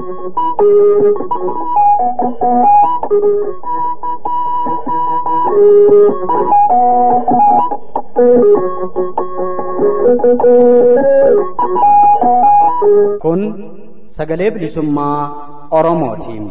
Kun sagalee bilisummaa Oromootiin.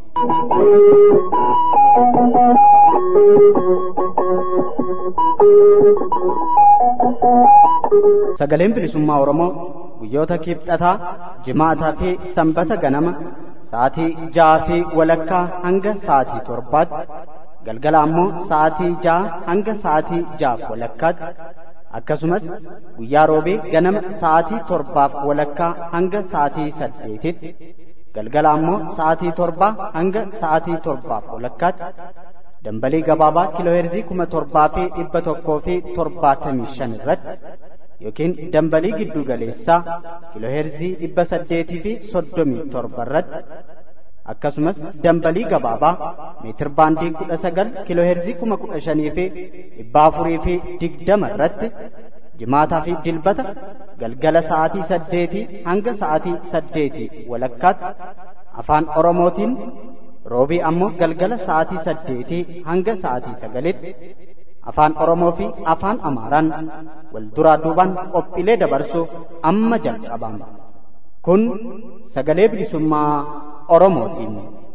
Sagaleen bilisummaa Oromoo guyyoota kibxataa, jimaataa fi sanbata ganama sa'aatii ja'aa fi walakkaa hanga sa'aatii torbaatti galgala ammoo sa'aatii ja'a hanga sa'aatii ja'aaf walakkaatti akkasumas guyyaa roobee ganama sa'aatii torbaaf walakkaa hanga sa'aatii saddeetitti galgala ammoo sa'aatii torbaa hanga sa'aatii torbaaf walakkaatti dambalii gabaabaa kiilooheerzii kuma torbaa fi dhibba tokkoo fi torbaatamii shan irratti yookiin dambalii giddu galeessaa kiilooheerzii dhibba saddeetii fi soddomii torba irratti akkasumas dambalii gabaabaa meetir baandii kudha sagal kiilooheerzii kuma kudha shanii fi dhibba afurii fi digdama irratti jimaataa fi dilbata galgala sa'aatii saddeetii hanga sa'aatii saddeetii walakkaatti afaan oromootiin roobii ammoo galgala sa'aatii saddeetii hanga sa'aatii sagalitti afaan oromoo fi afaan amaaraan wal duraa duubaan qophiilee dabarsuuf amma jalqabama kun sagalee bilisummaa oromootiin.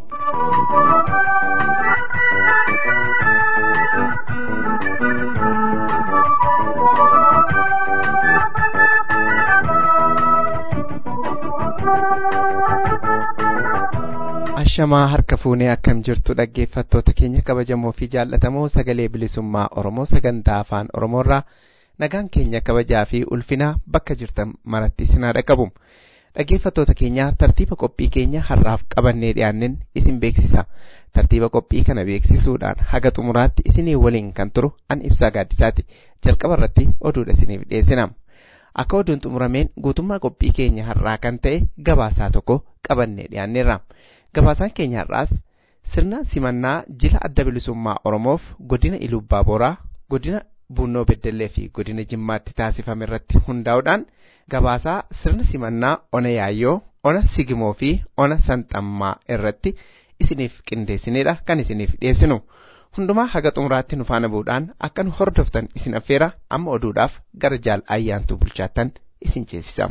ashamaa harka fuunee akkam jirtu dhaggeeffattoota keenya kabajamoo fi jaallatamoo sagalee bilisummaa oromoo sagantaa afaan oromoorraa nagaan keenya kabajaa fi ulfinaa bakka jirtan maratti isinaa dhaqabu dhaggeeffattoota keenya tartiiba qophii keenya har'aaf qabannee dhiyaanneen isin beeksisa tartiiba qophii kana beeksisuudhaan haga xumuraatti isinii waliin kan turu an ibsaa gaaddisaati jalqaba irratti oduudha isiniif dhiyeessina akka oduun xumurameen guutummaa qophii keenya har'aa kan ta'e gabaasaa tokko qabannee dhiyaanneerra. gabaasaan keenya har'aas sirna simannaa jila adda bilisummaa oromoof godina ilubbaa booraa godina bunnoo beddellee fi godina jimmaatti taasifame irratti hundaa'uudhaan gabaasaa sirna simannaa ona yaayyoo ona sigimoo fi ona sanxammaa irratti isiniif qindeessinedha kan isiniif dhiyeessinu hundumaa haga xumuraatti nu faana bu'uudhaan akka nu hordoftan isin affeera amma oduudhaaf gara jaal ayyaantuu bulchaattan isin ceesisa.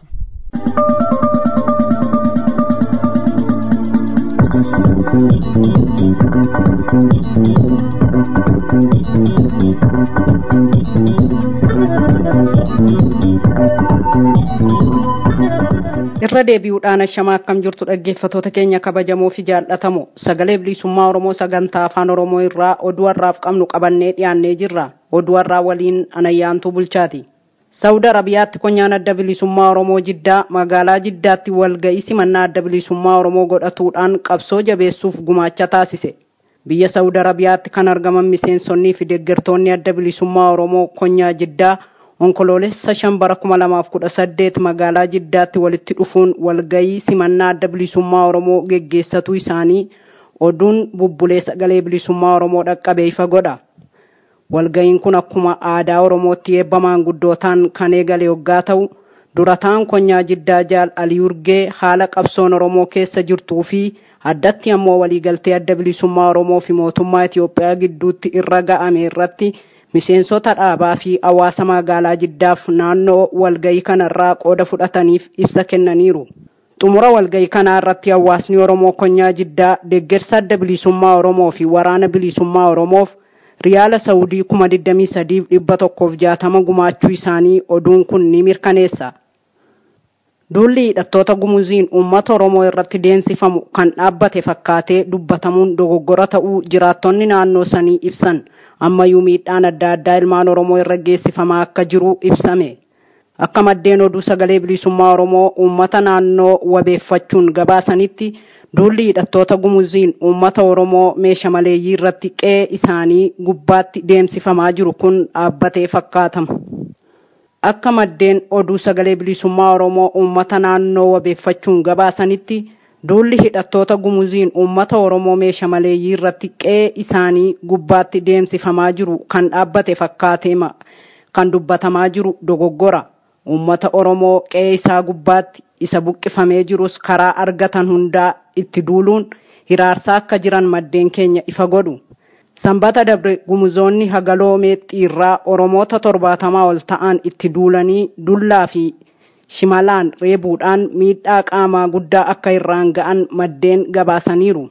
irra deebi'uudhaan ashamaa akkam jirtu dhaggeeffatoota keenya kabajamoo fi jaallatamoo sagalee bilisummaa oromoo sagantaa afaan oromoo irraa oduu har'aaf qabnu qabannee dhiyaannee jirra oduu har'aa waliin anayyaantuu bulchaati saawud arabiyaatti konyaan adda bilisummaa oromoo jiddaa magaalaa jiddaatti walga'ii simannaa adda bilisummaa oromoo godhatuudhaan qabsoo jabeessuuf gumaacha taasise biyya saawud arabiyaatti kan argaman miseensonnii fi deeggartoonni adda bilisummaa oromoo konyaa jiddaa onkoloolessa shan bara kuma lamaaf kudha saddeet magaalaa jiddaatti walitti dhufuun walga'ii simannaa adda bilisummaa oromoo geggeessatuu isaanii oduun bubbulee sagalee bilisummaa oromoo dhaqqabee ifa godha walga'iin kun akkuma aadaa oromootti eebba maanguddootaan kan eegale yoggaa ta'u durataan konyaa jiddaa jaal alii urgee haala qabsoon oromoo keessa jirtuu fi addatti ammoo waliigaltee adda bilisummaa oromoo fi mootummaa itiyoophiyaa gidduutti irra ga'ame irratti miseensota dhaabaa fi hawaasa magaalaa jiddaaf naannoo walga'ii kanarraa qooda fudhataniif ibsa kennaniiru. xumura walga'ii kanaa irratti hawaasni oromoo konyaa jiddaa deeggarsa adda bilisummaa oromoo fi waraana bilisummaa oromoof riyaala saawudii kuma digdamii sadiif dhibba tokkoof jaatama gumaachuu isaanii oduun kun ni mirkaneessa. Duulli hidhattoota gumuziin uummata Oromoo irratti deemsifamu kan dhaabbate fakkaatee dubbatamuun dogoggora ta'uu jiraattonni naannoo sanii ibsan ammayyuu miidhaan adda addaa ilmaan Oromoo irra geessifamaa akka jiru ibsame. Akka maddeen oduu sagalee bilisummaa Oromoo uummata naannoo wabeeffachuun gabaasanitti duulli hidhattoota gumuziin uummata Oromoo meesha maleeyyii irratti qe'ee isaanii gubbaatti deemsifamaa jiru kun dhaabbatee fakkaatama. Akka maddeen oduu sagalee bilisummaa Oromoo uummata naannoo wabeeffachuun gabaasanitti duulli hidhattoota gumuziin uummata Oromoo meesha maleeyyii irratti qe'ee isaanii gubbaatti deemsifamaa jiru kan dhaabbate fakkaateema kan dubbatamaa jiru dogoggora. Uummata Oromoo qe'ee isaa gubbaatti isa buqqifamee jirus karaa argatan hundaa itti duuluun hiraarsaa akka jiran maddeen keenya ifa godhu. Sanbata dabre gumuzoonni hagaloo meexxiirraa Oromoota torbaatamaa ol ta'an itti duulanii dullaa fi shimalaan reebuudhaan miidhaa qaamaa guddaa akka irraan ga'an maddeen gabaasaniiru.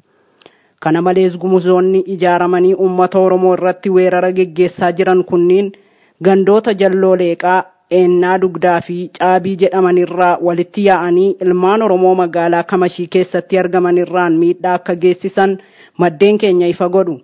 Kana malees gumuzoonni ijaaramanii uummata Oromoo irratti weerara geggeessaa jiran kunniin gandoota jalloo leeqaa eennaa dugdaa fi caabii jedhamanirraa walitti yaa'anii ilmaan Oromoo magaalaa Kamashii keessatti argamanirraan miidhaa akka geessisan maddeen keenya ifa godhu.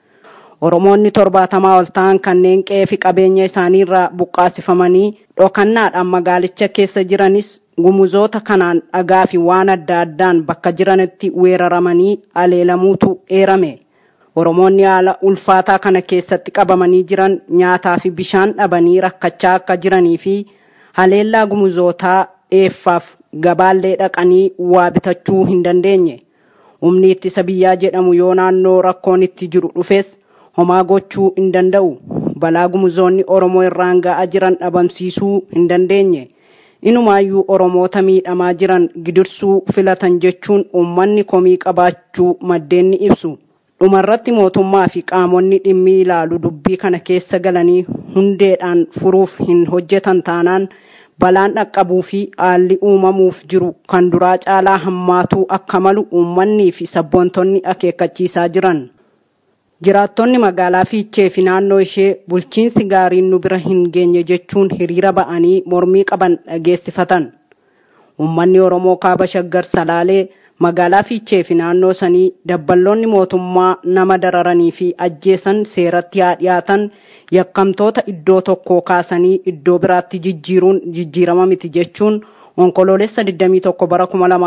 Oromoonni torbaatamaa ol ta'an kanneen qe'ee fi qabeenya isaaniirraa buqqaasifamanii dhokannaadhaan magaalicha keessa jiranis gumuzoota kanaan dhagaa fi waan adda addaan bakka jiranitti weeraramanii aleelamuutu eerame. Oromoonni haala ulfaataa kana keessatti qabamanii jiran nyaataa fi bishaan dhabanii rakkachaa akka jiranii fi haleellaa gumuzootaa dheeffaaf gabaallee dhaqanii waa bitachuu hin dandeenye. Humni ittisa biyyaa jedhamu yoo naannoo rakkoon itti jiru dhufes homaa gochuu hin danda'u. Balaa gumuzoonni Oromoo irraan ga'aa jiran dhabamsiisuu hin dandeenye. Inumaayyuu Oromoota miidhamaa jiran gidirsuu filatan jechuun uummanni komii qabaachuu maddeen ni ibsu. Dhumarratti mootummaa fi qaamonni dhimmi ilaalu dubbii kana keessa galanii hundeedhaan furuuf hin hojjetan taanaan balaan dhaqqabuu fi haalli uumamuuf jiru kan duraa caalaa hammaatuu akka malu uummannii fi sabboontonni akeekkachiisaa jiran. Jiraattonni magaalaa Fiichee fi naannoo ishee bulchiinsi gaariin nu bira hin geenye jechuun hiriira ba'anii mormii qaban dhageessifatan. Uummanni Oromoo kaaba shaggar salaalee magaalaa Fiichee fi naannoo sanii dabballoonni mootummaa nama dararanii fi ajjeesan seeratti haa dhiyaatan yakkamtoota iddoo tokkoo kaasanii iddoo biraatti jijjiiruun jijjiirama miti jechuun onkoloolessa 21 bara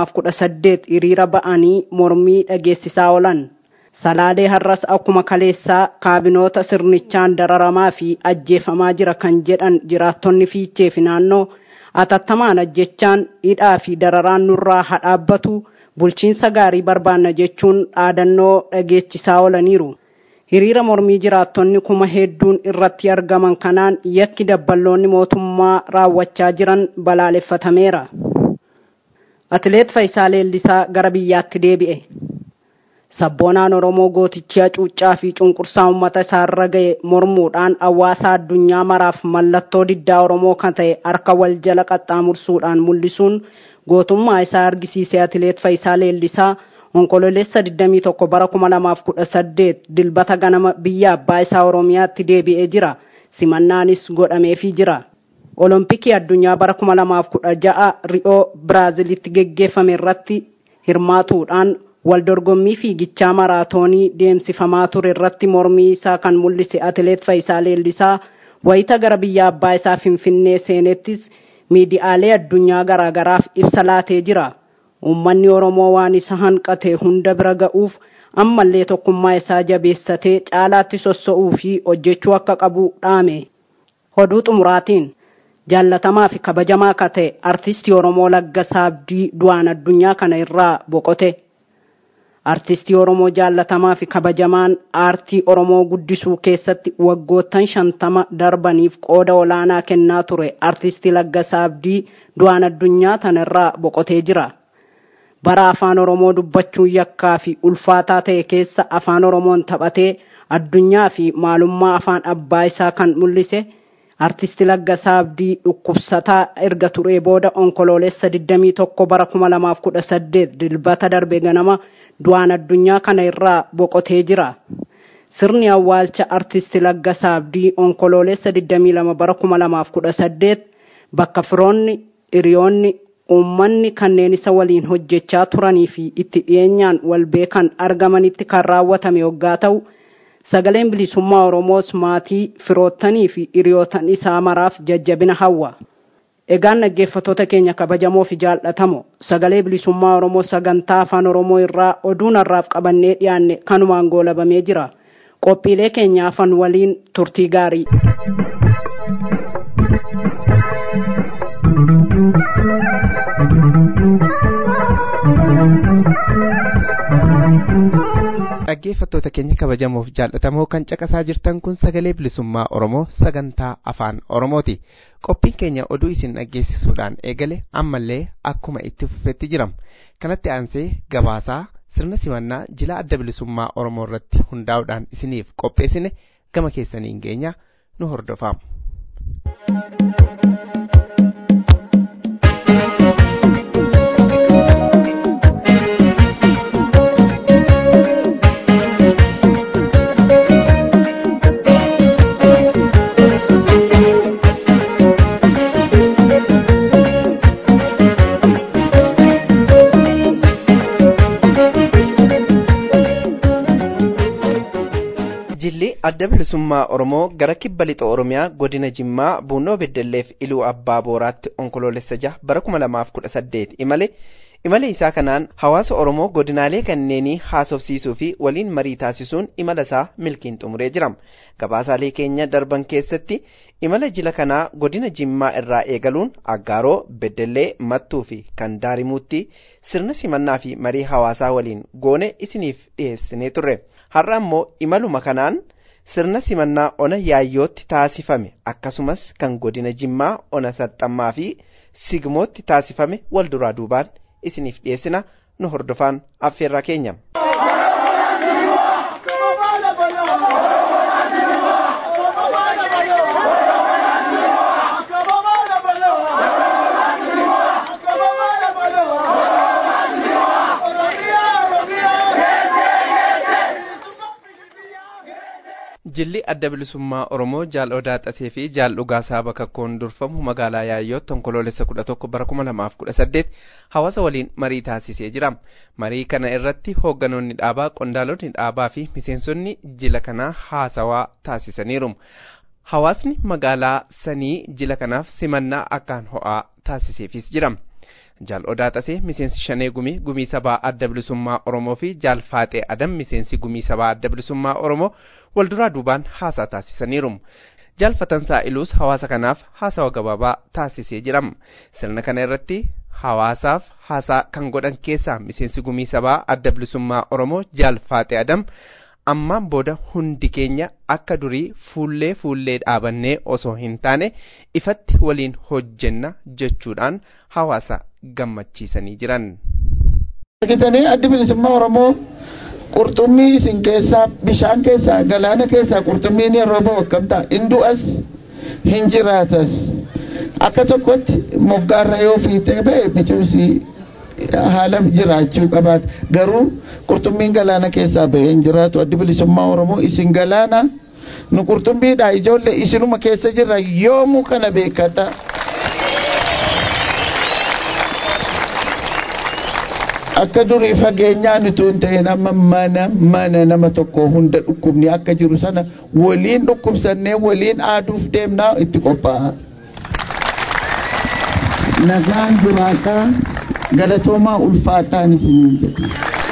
2018 hiriira ba'anii mormii dhageessisaa oolan. Salaalee har'as akkuma kaleessaa kaabinoota sirnichaan dararamaa fi ajjeefamaa jira kan jedhan jiraattonni fiichee fi naannoo atattamaan ajjechaan hidhaa fi dararaan nurraa haa dhaabbatu bulchiinsa gaarii barbaanna jechuun dhaadannoo dhageechisaa oolaniiru. Hiriira mormii jiraattonni kuma hedduun irratti argaman kanaan yakki dabballoonni mootummaa raawwachaa jiran balaaleffatameera. Atileet Faayisaa Leellisaa gara biyyaatti deebi'e. Sabboonaan Oromoo gootichi hacuuccaa fi cunqursaa uummata isaarra ga'e mormuudhaan hawaasa addunyaa maraaf mallattoo diddaa Oromoo kan ta'e harka wal jala qaxxaamursuudhaan mul'isuun gootummaa isaa argisiise atileet Faayisaa Leellisaa onkololeessa 21 bara 2018 dilbata ganama biyya abbaa isaa Oromiyaatti deebi'ee jira. Simannaanis godhameefii jira. Olompikii addunyaa bara 2016 Ri'oo Biraazilitti geggeeffame irratti hirmaatuudhaan waldorgommii fiigichaa maraatoonii deemsifamaa ture irratti mormii isaa kan mul'ise atileet Faayisaa Leellisaa wayita gara biyya abbaa isaa Finfinnee seenettis miidiyaalee addunyaa garaagaraaf ibsa laatee jira. Uummanni Oromoo waan isa hanqate hunda bira ga'uuf ammallee tokkummaa isaa jabeessatee caalaatti sossa'uu fi hojjechuu akka qabu dhaame. Oduu xumuraatiin jaallatamaa fi kabajamaa akka ta'e artistii Oromoo Laggasaa Abdii du'aan addunyaa kana irraa boqote. Artistii Oromoo jaallatamaa fi kabajamaan aartii Oromoo guddisuu keessatti waggoottan shantama darbaniif qooda olaanaa kennaa ture artistii Laggasaa Abdii du'aan addunyaa tanarraa boqotee jira. Bara afaan Oromoo dubbachuun yakkaa fi ulfaataa ta'e keessa afaan Oromoon taphatee addunyaa fi maalummaa afaan abbaa isaa kan mul'ise artisti Laggasaa Abdii dhukkubsataa erga turee booda onkoloolessa 21 bara 2018 dilbata darbe ganama du'aan addunyaa kana irraa boqotee jira. Sirni awwaalcha artisti Laggasaa Abdii onkoloolessa 22 bara 2018 bakka firoonni hiriyoonni uummanni kanneen isa waliin hojjechaa turanii fi itti dhiyeenyaan wal beekan argamanitti kan raawwatame yoggaa ta'u sagaleen bilisummaa Oromoos maatii firoottanii fi hiriyootan isaa maraaf jajjabina hawwa. Egaan dhaggeeffattoota keenya kabajamoo fi jaallatamoo sagalee bilisummaa Oromoo sagantaa afaan Oromoo irraa oduun har'aaf qabannee dhiyaanne kanumaan goolabamee jira. Qophiilee keenya afan waliin turtii gaarii. dhaggeeffattoota keenya kabajamoof jaallatamoo kan caqasaa jirtan kun sagalee bilisummaa oromoo sagantaa afaan oromooti qophiin keenya oduu isin dhaggeessisuudhaan eegale ammallee akkuma itti fufetti jiram kanatti aansee gabaasaa sirna simannaa jila adda bilisummaa oromoo irratti hundaa'uudhaan isiniif qopheessine gama keessaniin geenya nu hordofaa. jilli adda bilisummaa oromoo gara kibba lixa oromiyaa godina jimmaa buunoo beddelleef iluu abbaa booraatti onkoloolessa jaha bara kuma lamaaf kudha saddeet imale imala isaa kanaan hawaasa oromoo godinaalee kanneenii haasofsiisuu fi waliin marii taasisuun imala isaa milkiin xumuree jira gabaasaalee keenya darban keessatti imala jila kanaa godina jimmaa irraa eegaluun aggaaroo beddellee mattuu fi kan daarimuutti sirna simannaa fi marii hawaasaa waliin goone isiniif dhiheessinee turre har'a immoo imaluma kanaan sirna simannaa ona yaayyootti taasifame akkasumas kan godina jimmaa ona saxxammaa fi sigmootti taasifame wal duraa duubaan isiniif dhiyeessina nu hordofaa affeerraa keenya. jilli adda bilisummaa oromoo jaal odaa xasee fi jaal dhugaasaa bakakkoon durfamu magaalaa yaayyootti onkoloolessa kudha tokko bara kuma lamaaf kudha saddeet hawaasa waliin marii taasisee jira marii kana irratti hoogganoonni dhaabaa qondaalonni dhaabaa fi miseensonni jila kanaa haasawaa taasisaniiru hawaasni magaalaa sanii jila kanaaf simannaa akkaan ho'aa taasiseefis jira. jaal odaa xasee miseensi shanee gumii gumii sabaa adda bilisummaa oromoo fi jaal faaxee adam miseensi gumii sabaa adda bilisummaa oromoo wal duraa duubaan haasaa taasisaniiru jaal fatansaa iluus hawaasa kanaaf haasawa gabaabaa taasisee jira sirna kana irratti hawaasaaf haasaa kan godhan keessaa miseensi gumii sabaa adda bilisummaa oromoo jaal faaxee adam ammaan booda hundi keenya akka durii fuullee fuullee dhaabannee osoo hin taane ifatti waliin hojjenna jechuudhaan hawaasa gammachiisanii jiran. Argitanii addi bilisummaa Oromoo qurxummii isin keessaa bishaan keessaa galaana keessaa qurxummiin yeroo ba'u akkam ta'a hin du'as hin jiraatas akka tokkotti moggaarra yoo fiixee ba'e bicuusi haala jiraachuu qabaata garuu qurxummiin galaana keessaa ba'ee hin jiraatu addi bilisummaa Oromoo isin galaana nu qurxummiidha ijoollee isinuma keessa jirra yoomuu kana beekata. akka durii fageenyaan utuu hin ta'in amma mana mana nama tokko hunda dhukkubni akka jiru sana waliin dhukkubsannee waliin aaduuf deemnaa itti qophaa'a. Nagaan jiraataa galatoomaa ulfaataan isiniin jedhu.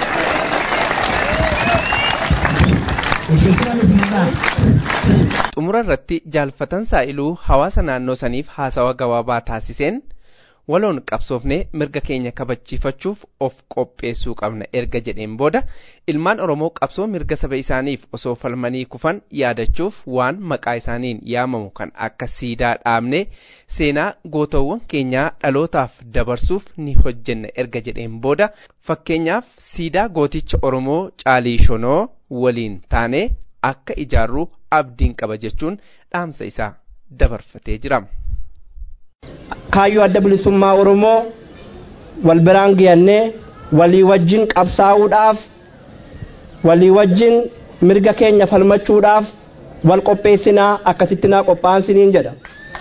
xumura irratti jaalfatan saa'iluu hawaasa naannoo saniif haasawa gabaabaa taasiseen waloon qabsoofnee mirga keenya kabachiifachuuf of qopheessuu qabna erga jedheen booda ilmaan oromoo qabsoo mirga saba isaaniif osoo falmanii kufan yaadachuuf waan maqaa isaaniin yaamamu kan akka siidaa dhaabnee seenaa gootawwan keenyaa dhalootaaf dabarsuuf ni hojjenna erga jedheen booda fakkeenyaaf siidaa gooticha oromoo caalii shonoo waliin taanee akka ijaarruu abdiin qaba jechuun dhaamsa isaa dabarfatee jira. kaayyoo adda bilisummaa oromoo wal biraan giyannee walii wajjin qabsaa'uudhaaf walii wajjin mirga keenya falmachuudhaaf wal qopheessinaa akkasitti naa qophaa'ansiniin jedha.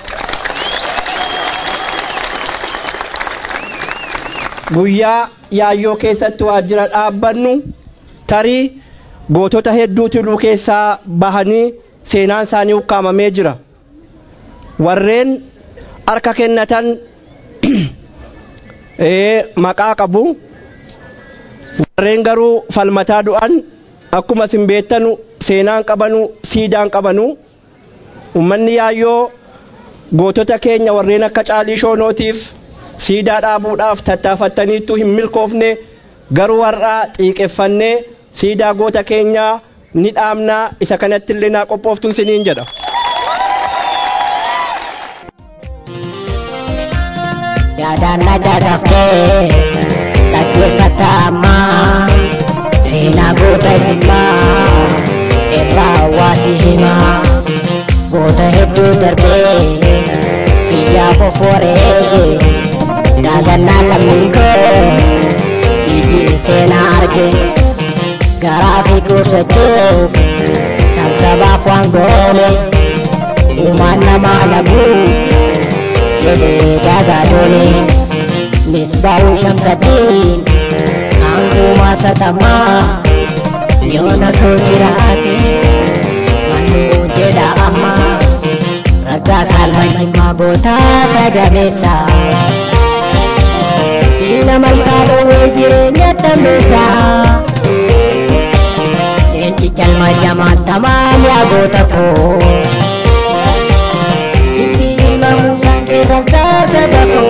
guyyaa yaayyoo keessatti waajjira dhaabbannu tarii gootota hedduu tiluu keessaa bahanii seenaan isaanii ukkaamamee jira warreen harka kennatan maqaa qabu warreen garuu falmataa du'an akkuma isin beektanu seenaan qabanu siidaan qabanu ummanni yaayyoo gootota keenya warreen akka caalii shoonootiif siidaa dhaabuudhaaf tattaafattaniittu hin milkoofne garuu har'a xiiqeffannee siidaa goota keenyaa ni dhaabnaa isa kanatti illee naa qophooftuun siniin jedha. yaadaan na jajjaftee dhaggeeffata ammaa seenaa goota himmaa irraa hawaasi himaa goota hedduu darbee biyyaa foforeege daagannaa lammiin koo iji seenaa arge garaa fi gorsachuuf kan sabaaf waan goone uumaan namaa laguu jedhee dagaadole misbaa'uu shamsaddiin aangumaa satamaa yoona soo jiraate mannuu jedha amma raggaa saalmanyimmaa gootaa sagameessa diina malkaa dhoowwee jireenya tambeessa leenci calma jamaan tamaan yaa goota koo sadako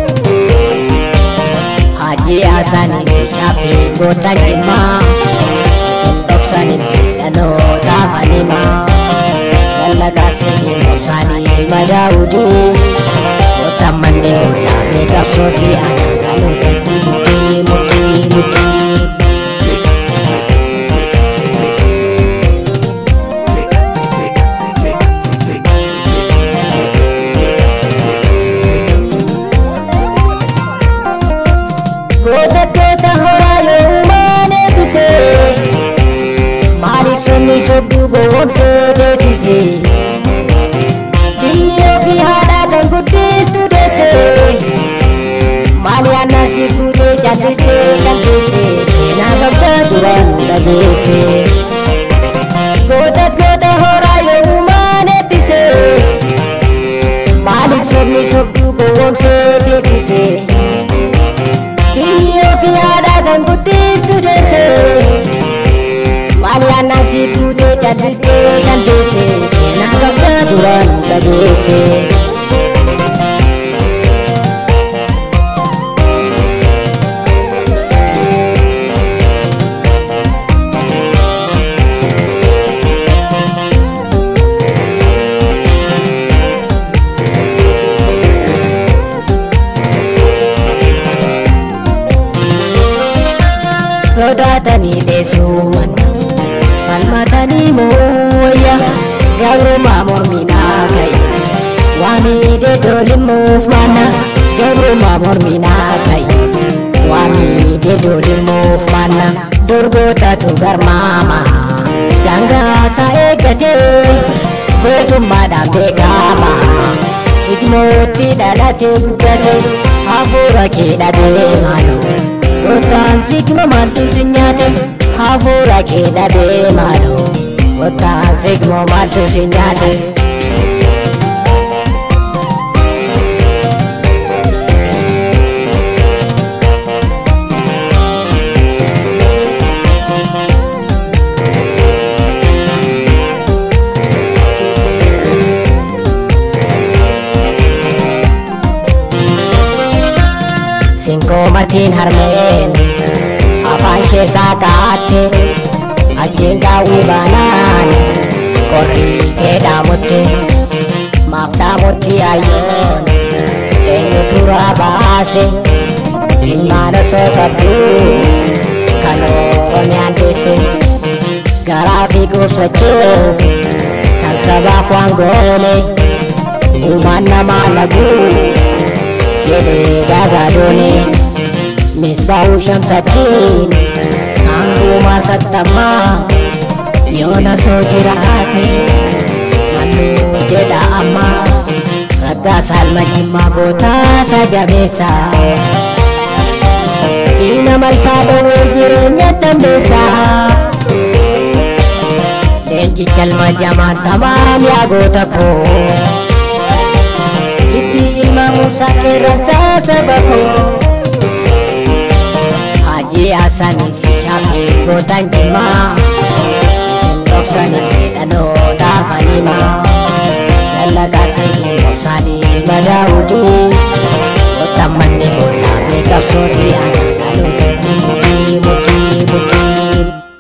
haji asani shafi gota jima sindoksani danoota halima lallaga sini mobsani madaudi gota manne gota beekabsoosi anagaluutatti mutii mutii mutii goota goota horaa yoomaan eebbise maaliif sonni sodduu gowwomsee deebise biyya ofii haadhaa kan guddistu deesse maali aannan si fuutee jallisee jallisee seenaa qabda duraan dhageesse goota goota horaa yoomaan eebbise maaliif sonni sodduu gowwomsee deebise. Biyya ofii haadhaa kan guddistu deesse maali aannan si fuutee jallisee jallisee seenaa qabda duraan dhageesse. sodaatanii dheessuuman falmatanii mooyya gabrumaa morminaa ka'e waan hidhee doolimuuf mana gabrumaa morminaa ka'e waan hidhee doolimuuf mana dorgootatu garmaama daangaasaa eeggatee gootummaadhaan beekama sigmootti dhalatee guddate hafuura kee dhabee maaloo Gotaan sigma maaltu si nyaate hafuura kee dhabee maaloo Gotaan sigma maaltu si nyaate. Sinkoomatiin harmeen afaan ishee saaqaatte achiin daawwii baanaan qorrii kee dhaamutte maaf dhaamutti ayyoon eenyutu raa baase ilmaan osoo qabdu kan oromiyaan deesse garaa fi guubsachuuf kan sabaaf waan goone uumaan namaa laguu jedhee dagaadoone misbaa'uu shamsaddiin aangumaa sattamaa yoona soo jiraate mannuu jedha amma raggaa saalma jimmaa gootaa sagameessa diina malkaa dhoowwee jireenya dambeessa leenci calma jamaan tamaan yaa goota koo itti ilma muusaa qeerransaa saba koo hajii asanii fi shaafii gootan jimaa isin dhoksanii dhaloota fanimaa lallaqaa seenii obsaanii madaa'uudii gootan manni boodaa beekabsoosi ana dhaloota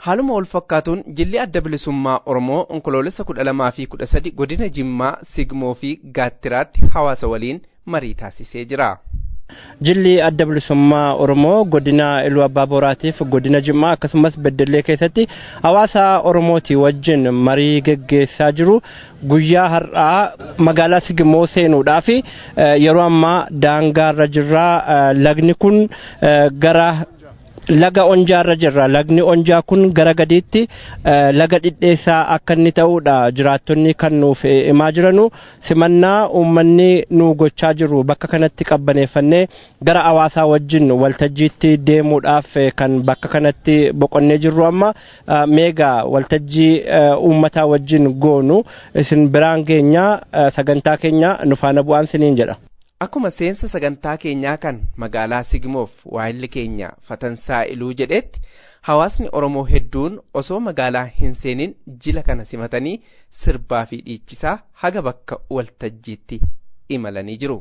haaluma wal fakkaatuun jilli adda bilisummaa oromoo onkoloolessa kudha lamaa fi kudha sadi godina jimmaa sigmoo fi gaattiraatti hawaasa waliin marii taasisee jira. Jilli adda bilisummaa Oromoo godina Iluu Abbaa Booraatiif godina Jimmaa akkasumas Beddellee keessatti hawaasa Oromooti wajjin marii geggeessaa jiru. Guyyaa har'aa magaalaa Sigimoo seenuudhaaf yeroo ammaa daangaarra jirra. Lagni kun gara laga onjaarra jirra lagni onjaa kun gara gadiitti laga dhidheessaa akka inni ta'uudha jiraattonni kan nuuf himaa jiranu simannaa uummanni nu gochaa jiru bakka kanatti qabbaneeffannee gara hawaasaa wajjin waltajjiitti deemuudhaaf kan bakka kanatti boqonnee jirru amma meegaa waltajjii uummataa wajjin goonu isin biraan keenya sagantaa keenya nu faana bu'aan siniin jedha. Akkuma seensa sagantaa keenyaa kan magaalaa Sigmoof waayilli keenya Fatansaa Iluu jedhetti hawaasni Oromoo hedduun osoo magaalaa hin seenin jila kana simatanii sirbaa fi dhiichisaa haga bakka waltajjiitti imalanii jiru.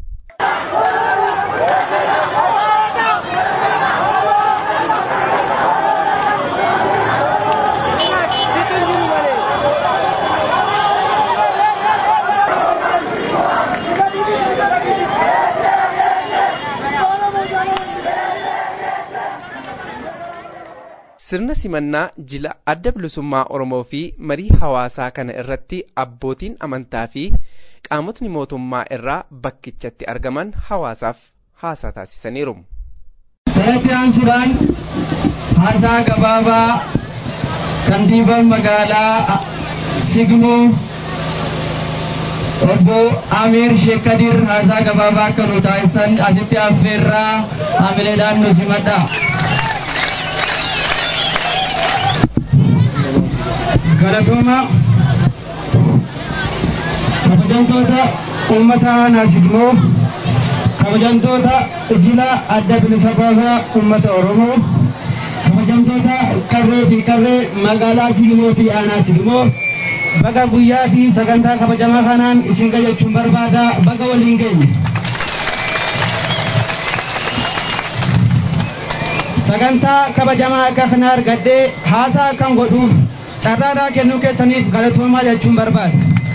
sirna simannaa jila adda bilisummaa oromoo fi marii hawaasaa kana irratti abbootiin amantaa fi qaamotni mootummaa irraa bakkichatti argaman hawaasaaf haasaa taasisaniiru. Seetti aansuudhaan haasaa gabaabaa kantiibaan magaalaa Sigmoo obbo Amiir Sheek Kadir haasaa gabaabaa akka nu taasisan asitti affeerraa hamileedhaan nu simadha. galatooma kabajamtoota uummata naasigmoo kabajamtoota jila adda bilisa baasaa uummata oromoo kabajamtoota qarree fi qarree magaalaa sigmoo fi aanaa sigmoo baga guyyaa fi sagantaa kabajamaa kanaan isin gayyachuun barbaada baga waliin geenye. sagantaa kabajamaa akka kana argadhee haasaa akkan godhuuf carraadhaa kennuu keessaniif galatoomaa jechuun barbaada.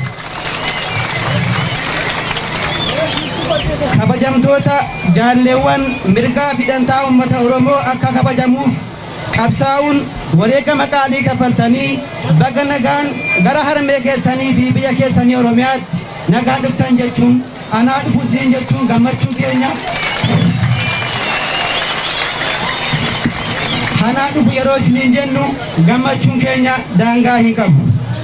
kabajamtoota jaalleewwan mirgaa fidhantaa uummata oromoo akka kabajamuuf qabsaa'uun wareegama qaalii kaffaltanii baga nagaan gara harmee keessanii fi biyya keessanii oromiyaatti nagaan dhuftan jechuun anaa dhufu siin jechuun gammachuu keenya kanaa dhufu yeroo isiniin jennu gammachuun keenya daangaa hin qabu.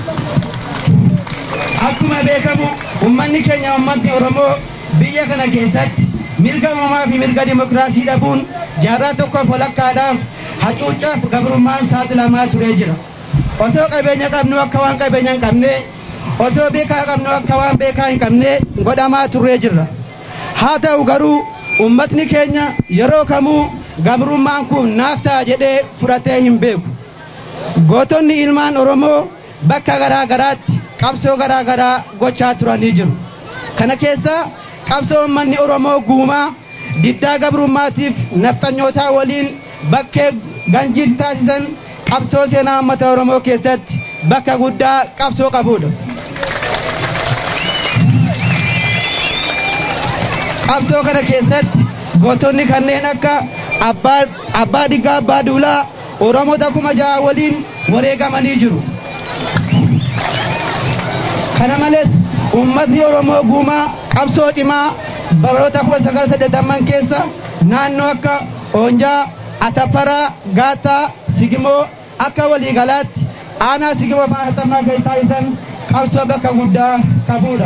Akkuma beekamu uummanni keenya uummatni Oromoo biyya kana keessatti mirga uumamaa fi mirga dimokiraasii dhabuun jaarraa tokkoof walakkaadhaaf hacuuccaaf gabrummaan saaxilamaa turee jira. Osoo qabeenya qabnu akka waan qabeenya hin qabne osoo beekaa qabnu akka waan beekaa hin qabne godhamaa turee jirra. Haa ta'u garuu uummatni keenya yeroo kamuu gabrummaan kun naaf ta'a jedhee fudhatee hin beeku. Gootonni ilmaan Oromoo bakka garaa garaatti qabsoo garaa garaa gochaa turanii jiru. Kana keessa qabsoo uummanni Oromoo guumaa diddaa gabrummaatiif nafxanyootaa waliin bakkee ganjiitti taasisan qabsoo seenaa uummata Oromoo keessatti bakka guddaa qabsoo qabudha. Qabsoo kana keessatti gootonni kanneen akka abbaa diggaa abbaa duulaa oromoota kuma ja'a waliin wareegamanii jiru. Kana malees uummatni Oromoo guumaa qabsoo cimaa baroota kudha sagal saddeetamman keessa naannoo akka Oonjaa, Ataparaa, Gaataa, Sigimoo akka waliigalaatti aanaa Sigimoo faanatammaa keessa taasisan qabsoo bakka guddaa qabudha.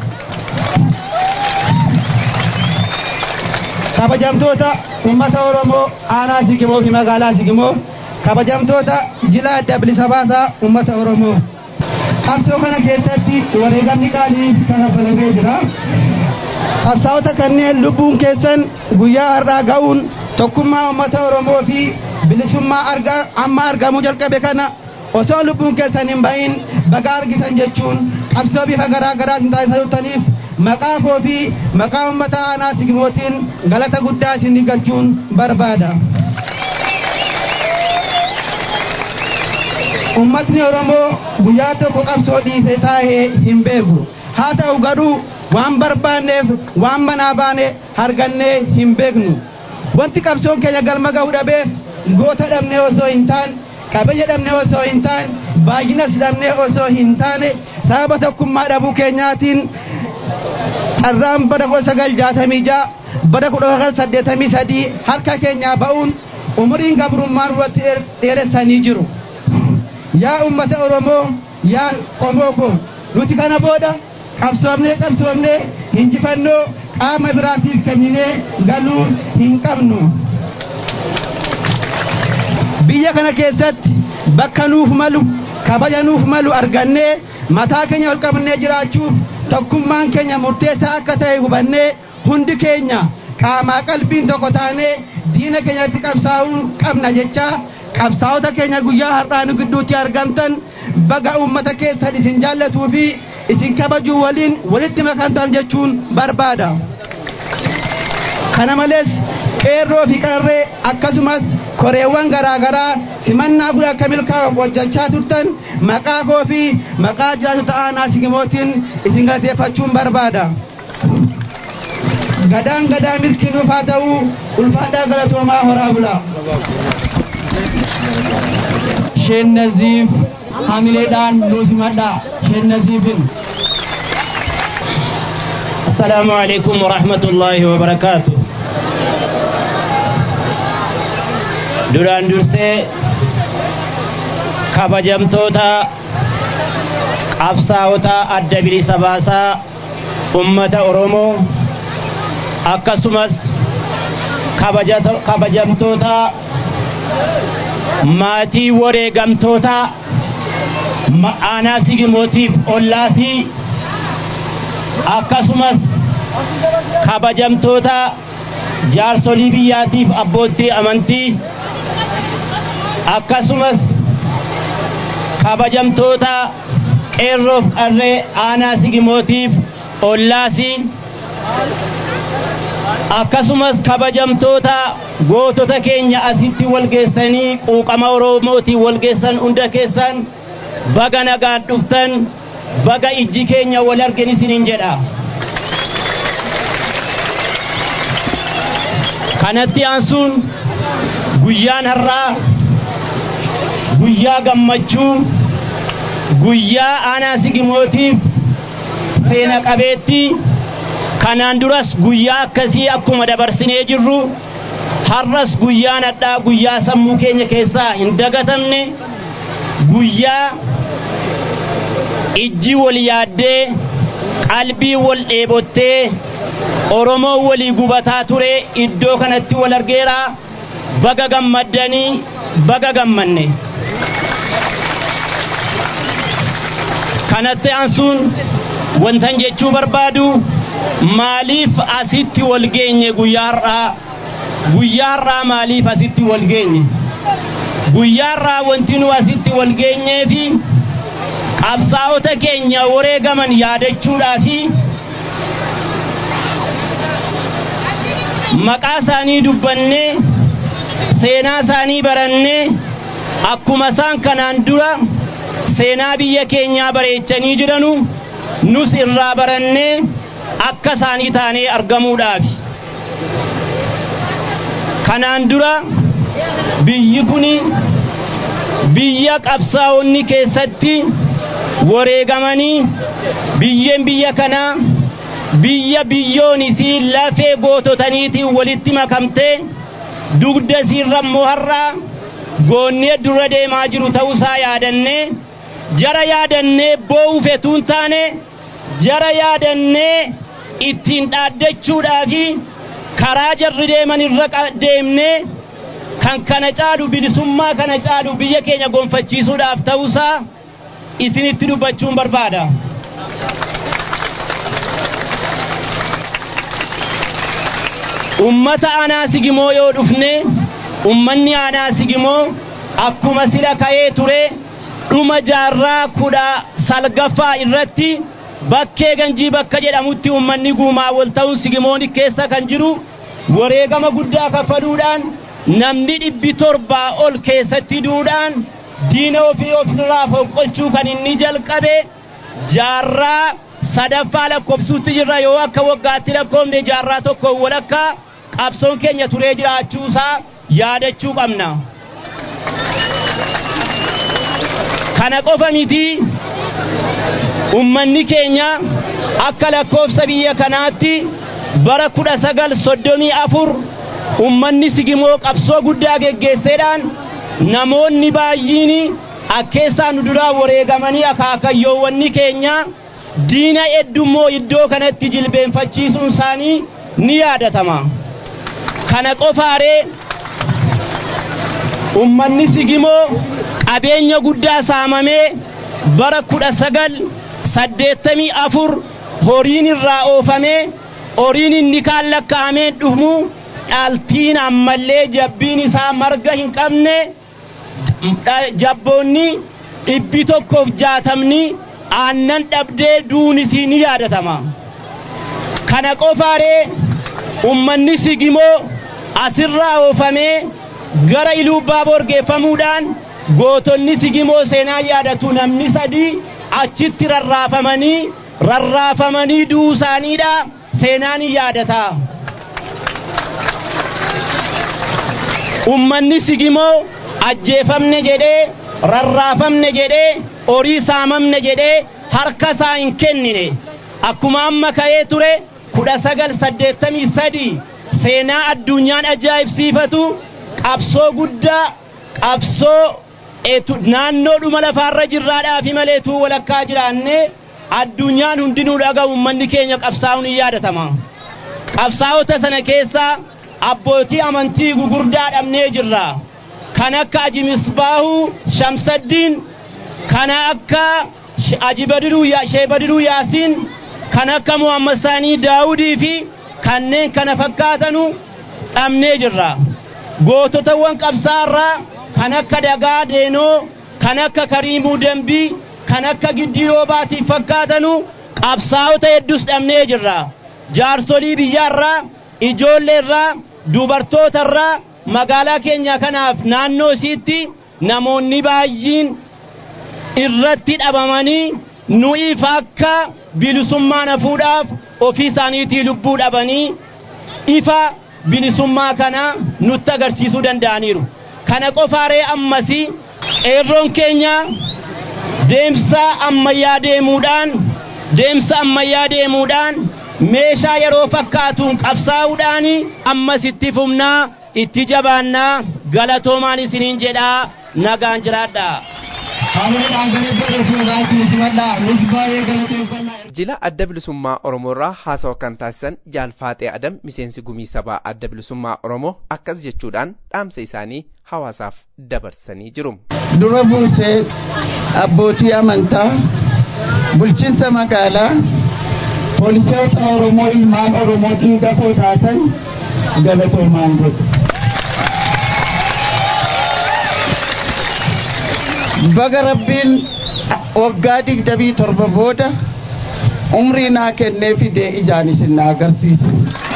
kabajamtoota uummata Oromoo aanaa Sigimoo fi magaalaa Sigimoo kabajamtoota jila adda bilisa baasaa uummata Oromoo. Qabsoo kana keessatti wareegamni qaalii kaffalamee jira. Qabsaa'ota kanneen lubbuun keessan guyyaa har'aa ga'uun tokkummaa uummata Oromoo fi bilisummaa amma argamuu jalqabe kana osoo lubbuun keessan hin bahin baga argitan jechuun qabsoo bifa garaa garaa isin taasisaniif maqaa koo fi maqaa uummata aanaa sigimootiin galata guddaa isin galchuun barbaada. ummatni oromoo guyyaa tokko qabsoo dhiise taa'ee hin beeku haa ta'u garuu waan barbaanneef waan manaa baane argannee hin beeknu wanti qabsoon keenya galma ga'uu dhabeef goota dhabnee osoo hin taane qabeenya dhabnee osoo hin taane baay'inas dhabnee osoo hin taane sababa tokkummaa dhabuu keenyaatiin carraan bara kudha sagal jaatamii ja'a bara kudha sagal saddeetamii sadii harka keenyaa ba'uun umuriin gabrummaan irratti dheeressanii jiru. Yaa ummata Oromoo yaa qomoo ko nuti kana booda qabsoomnee qabsoomnee injifannoo qaama biraatiif kenninee galuu hin qabnu. Biyya kana keessatti bakka nuuf malu kabaja nuuf malu argannee mataa keenya ol qabnee jiraachuuf tokkummaan keenya murteessaa akka ta'e hubannee hundi keenya qaamaa qalbiin tokko taanee diina keenyatti qabsaa'uu qabna jecha qabsaa'ota keenya guyyaa har'aa nu gidduutti argamtan baga uummata keessan isin jaallatuu fi isin kabajuu waliin walitti makamtan jechuun barbaada. Kana malees qeerroo fi qarree akkasumas koreewwan garaagaraa simannaa guddaa akka milkaa'uuf hojjechaa turtan maqaa koo fi maqaa jiraatota aanaa sigimootiin isin galateeffachuun barbaada. Gadaan gadaa milkiinuuf haa ta'u ulfaadhaa galatoomaa horaa bulaa. Sheen Naziif hamileedhaan nuus himadhaa. Sheen Naziifin. السلام عليكم ورحمة الله وبركاته duraan dursee kabajamtoota qabsaa'ota adda bilisa baasaa ummata oromoo akkasumas kabajamtoota maatii wareegamtoota aanaa sigimootiif ollaasii akkasumas kabajamtoota jaarsolii biyyaatiif abboottii amantii akkasumas kabajamtoota qeerroof qarree aanaa sigimootiif ollaasii akkasumas kabajamtoota gootota keenya asitti walgeessanii quuqama oromootiin walgeessan hunda keessan baga nagaan dhuftan baga ijji keenya wal argen isiniin jedha kanatti aansuun guyyaan har'aa guyyaa gammachuu guyyaa aanaa sigimootiif seena qabeettii kanaan duras guyyaa akkasii akkuma dabarsinee jirru har'as guyyaan hadhaa guyyaa sammuu keenya keessaa hin dagatamne guyyaa ijji wal yaaddee qalbii wal dheebottee oromoo walii gubataa ture iddoo kanatti wal argeera baga gammaddanii baga gammanne kanatti aansuun wantan jechuu barbaadu maaliif asitti wal geenye guyyaa har'aa guyyaa har'aa maaliif asitti wal geenye guyyaa har'aa wanti nu asitti wal geenyee fi qabsaa'ota keenya wareegaman yaadachuudhaa fi maqaa isaanii dubbannee seenaa isaanii barannee akkuma isaan kanaan dura seenaa biyya keenyaa bareechanii jiranu nus irraa barannee akka isaanii taanee argamuudhaafi. Kanaan dura biyyi kun biyya qabsaa'onni keessatti wareegamanii biyyeen biyya kanaa biyya biyyoon isii lafee goototaniitiin walitti makamtee dugda isiirra immoo har'aa goonnee dura deemaa jiru ta'uusaa yaadannee jara yaadannee boo'uu fetuun taane jara yaadannee ittiin dhaaddachuudhaa fi karaa jarri deeman irra deemnee kan kana caalu bilisummaa kana caalu biyya keenya gonfachiisuudhaaf ta'uusaa isinitti dubbachuun barbaada. ummata aanaa sigimoo yoo dhufne ummanni aanaa sigimoo akkuma sila ka'ee ture dhuma jaarraa kudha salgaffaa irratti bakkee ganjii bakka jedhamutti ummanni guumaa wal ta'uun sigimoon keessa kan jiru wareegama guddaa kaffaluudhaan namni dhibbi torbaa ol keessatti duudhaan diina ofii ofirraa fonqolchuu kan inni jalqabe jaarraa sadaffaa lakkoofsuutti jirra yoo akka waggaatti lakkoofne jaarraa tokko walakkaa qabsoon keenya turee jiraachuusaa yaadachuu qabna. Kana qofa miti ummanni keenya akka lakkoofsa biyya kanaatti bara kudha sagal soddomii afur ummanni sigimoo qabsoo guddaa geggeesseedhaan namoonni baay'een akkeessaa nu duraa wareegamanii akaakayyoowwanni keenya diina heddummoo iddoo kanatti jilbeenfachiisuun isaanii ni yaadatama. Kana qofaaree ummanni sigimoo qabeenya guddaa saamamee bara kudha sagal saddeettamii afur horiin irraa oofamee horiin inni kaan lakkaa'amee dhumu dhaaltiin ammallee jabbiin isaa marga hin qabne jabboonni dhibbi tokkoof jaatamni aannan dhabdee duunisii ni yaadatama. Kana qofaaree ummanni sigimoo asirraa oofamee gara iluubbaa borgeeffamuudhaan gootonni sigimoo seenaa yaadatu namni sadii achitti rarraafamanii rarraafamanii du'uu isaaniidha seenaan yaadata. Ummanni sigimoo ajjeefamne jedhee rarraafamne jedhee horii saamamne jedhee harka isaa hin kennine akkuma amma ka'ee ture kudha sagal saddeettamii sadii seenaa addunyaan ajaa'ibsiifatu qabsoo guddaa qabsoo naannoodhuma lafaarra jirraadhaa fi maleetuu walakkaa jiraanne addunyaan hundinuu dhaga'u ummanni keenya qabsaa'uun hin yaadatama. Qabsaa'ota sana keessaa abbootii amantii gugurdaa dhabnee jirra. Kan akka Aji Misbaahuu Shamsaddiin, kan akka Aji Badiruu Shee Badiruu Yaasiin, kan akka Muhammad Saanii Daawudii fi kanneen kana fakkaatanu dhabnee jirra. Goototawwan qabsaarraa kan akka Dagaa Deenoo, kan akka Kariimuu Dambii, kan akka Giddiyoo Baatii fakkaatanu qabsaa'ota hedduus dhabnee jirra. Jaarsolii biyyaarraa, ijoolleerraa, dubartootarraa magaalaa keenya kanaaf naannoo isiitti namoonni baay'een irratti dhabamanii nu'iif akka bilisummaa nafuudhaaf ofii isaaniitii lubbuu dhabanii ifa bilisummaa kana nutti agarsiisuu danda'aniiru. Kana qofaaree ammasii qeerroon keenya deemsa ammayyaa deemuudhaan deemsa ammayyaa deemuudhaan meeshaa yeroo fakkaatuun qabsaa'uudhaan ammas itti fufnaa itti jabaannaa galatoomaan isiniin jedhaa nagaan jiraadhaa. jila adda bilisummaa oromoo irraa haasawa kan taasisan jaalfaaxee adam miseensi gumii sabaa adda bilisummaa oromoo akkas jechuudhaan dhaamsa isaanii hawaasaaf dabarsanii jiru. dura buusee abbootii amantaa bulchiinsa magaalaa poolisoota oromoo ilmaan oromoo dhiiga koo taatan galatoomaan godhu. baga rabbiin waggaa digdamii torba booda umrii naa kennee fidee ijaan isin na agarsiise.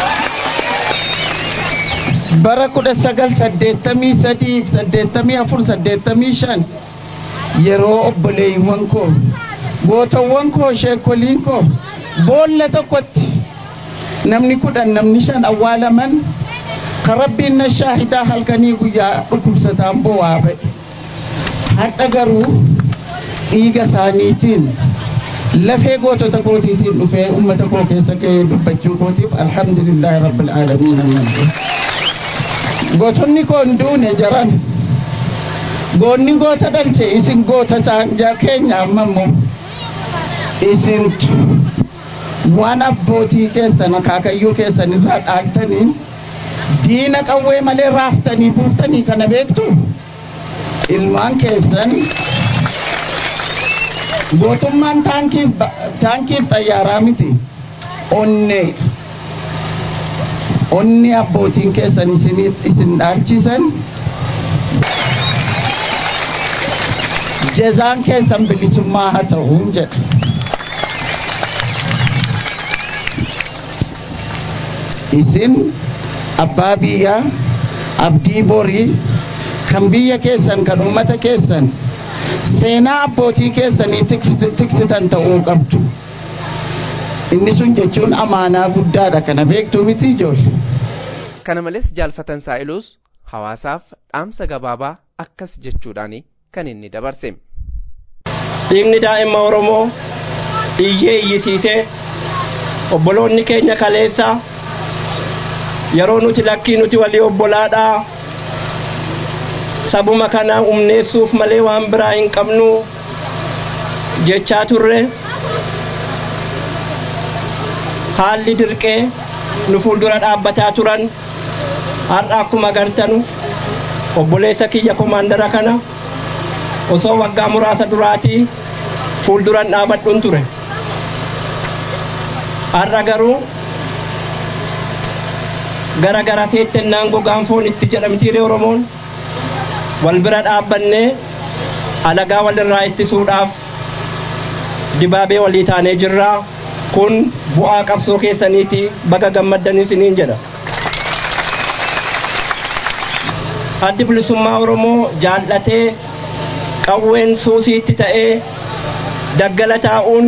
bara kudha sagal saddeettamii sadii saddeettamii afur saddeettamii shan yeroo obboleeyyiwwan koo gootawwan koo sheekoliin koo boolla tokkotti namni kudhan namni shan awwaalaman kan rabbiin na shaahidaa halkanii guyyaa dhukkubsataan bo'aa ba'e. har'a garuu dhiiga isaaniitiin lafee gootota kootiitiin dhufee ummata koo keessa ga'ee dubbachuu kootiif alhamdulillahi rabbil aalamiin gootonni koo hin duune jaran goonni goota dhalche isin goota keenya ammammoo isintu waan abbootii keessan akaakayyuu keessan irraa dhaaltanii diina qawwee malee raaftanii buuftanii kana beektu ilmaan keessan gootummaan taankiif xayyaaraa miti onne onni abbootiin keessan isin dhaalchisan jezaan keessan bilisummaa haa ta'uun jedha. isin abbaa biyyaa abdii borii kan biyya keessan kan ummata keessan seenaa abbootii keessanii tiksitan ta'uu qabdu inni sun jechuun amaanaa guddaadha kana beektuu miti ijoollee. kana malees jaalfatan saa'iluus hawaasaaf dhaamsa gabaabaa akkas jechuudhaan kan inni dabarse. dhiigni daa'ima oromoo iyyee iyyisiisee obboloonni keenya kaleessa yeroo nuti lakkii nuti walii obbolaadhaa sabuma kana humneessuuf malee waan biraa hin qabnu jechaa turre haalli dirqee nu fuuldura dhaabbataa turan har'a akkuma agartanu obboleessa kiyya komaandara kana osoo waggaa muraasa duraatii fuulduran dhaabadhuun ture har'a garuu gara gara teettennaan gogaan foon itti jedhamtiire oromoon wal bira dhaabbannee alagaa walirraa ittisuudhaaf dibaabee walii taanee jirraa kun bu'aa qabsoo keessaniiti baga gammaddanii isiniin jedha. addi bilisummaa oromoo jaallatee qawween suusiitti ta'ee daggala taa'uun